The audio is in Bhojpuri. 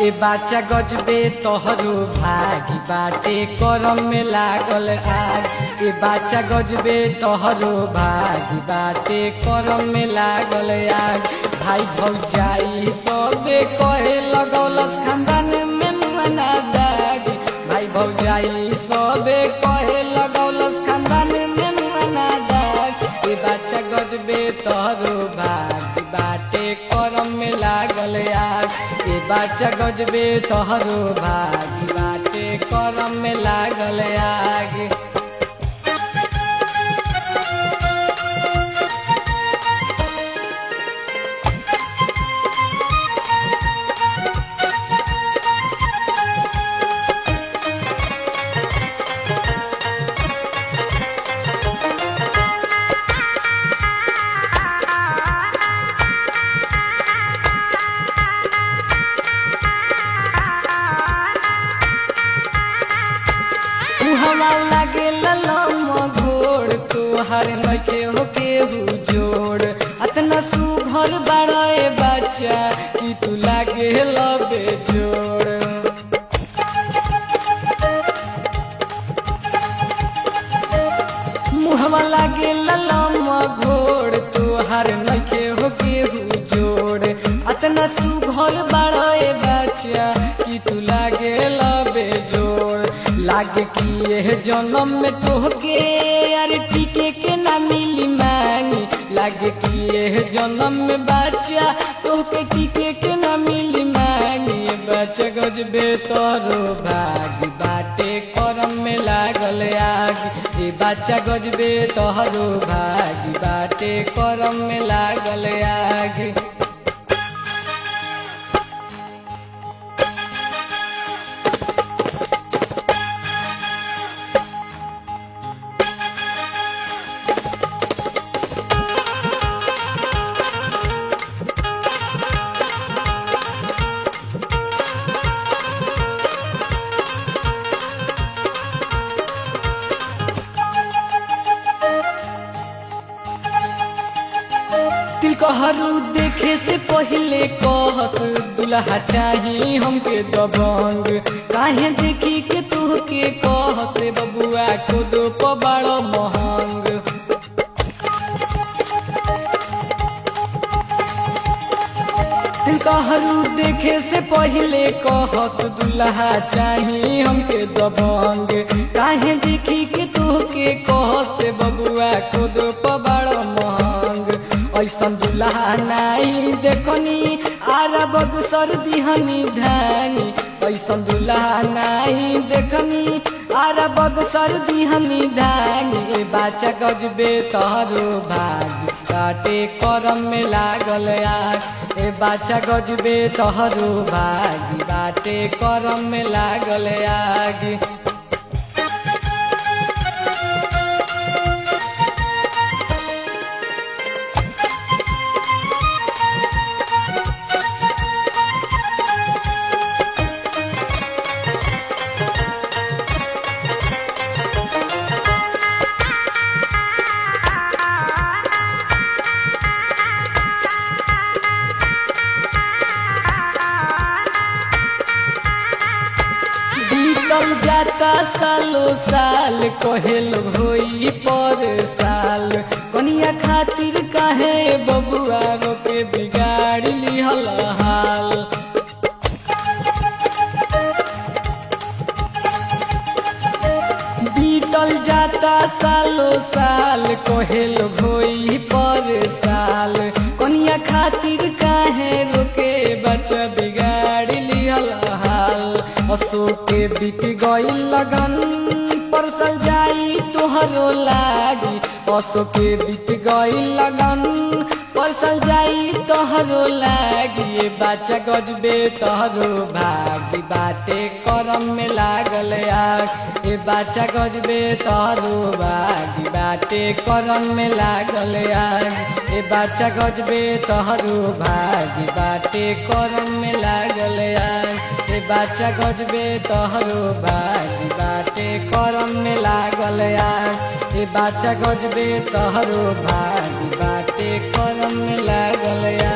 ए बाचा गजबे तोहरो भागी बाटे करम में लागल आग ए बाचा गजबे तोहरो भागी बाटे करम में लागल आग भाई भौजाई सबे कहे लगौलस खानदान में मुआना दाग भाई भौजाई सबे कहे लगौलस खानदान में मुआना दाग ए बाचा गजबे तोहरो भागी बाटे करम में लागल आग ए बाचा गजबे तोहरो भागी बाटे करम में लागल आग हवा लागे ललम घोड़ तोहर नखे हो केहू जोड़ अतना सुघर बड़े बच्चा कि तू लागे लबे जोड़ मुहवा लागे ललम घोड़ तोहर नखे हो केहू जोड़ अतना सुघर बड़े बच्चा कि तू लागे लबे जोड़ लागे कि यह जन्म में तोहके यार टीके के ना मिली मांगी लागे कि यह जन्म में बच्चा तोहके टीके के ना मिली मांगी बच्चा गजबे तोरो भागी बाटे करम में लागल आग ए बच्चा गजबे तोहरो भागी बाटे करम में लागल आग तिलकहरू देखे से पहिले कहस दुल्हा चाही हमके दबंग काहे देखी के तुहके कहस बबुआ को दो पबाड़ महंग तिलकहरू देखे से पहिले कहस दुल्हा चाही हमके दबंग काहे देखी के तुहके कहस बबुआ को दो पबाड़ महंग ऐसन दुल्हा नाई देखनी आरा बगसर दिहनी धानी ऐसन दुल्हा नाई देखनी आरा बगसर दिहनी धानी ए बाचा गजबे तहरो भाग काटे करम में लागल आग ए बाचा गजबे तहरो भाग बाटे करम में लागल आग बीतल जाता सालो साल कहेल होई पर साल कनिया खातिर काहे बबुआ रोके बिगाड़ लिहल हाल बीतल जाता सालो साल कहेल होई पर साल कनिया खातिर काहे रोके बच्चा बिगाड़ लिहल हाल अशोक के बीत गई लगन परसल जाई तोहरो लागी अशोक के बीत गई लगन परसल जाई तोहरो लागी ए बाचा गजबे तोहरो भागी बाटे करम में लागल आग ए बाचा गजबे तोहरो भागी बाटे करम में लागल आग ए बाचा गजबे तोहरो भागी बाटे करम में लागल आग ए बाचा गजबे तोहरो भागी बाटे करम में लागल आग ए बाचा गजबे तोहरो भागी बाटे करम में लागल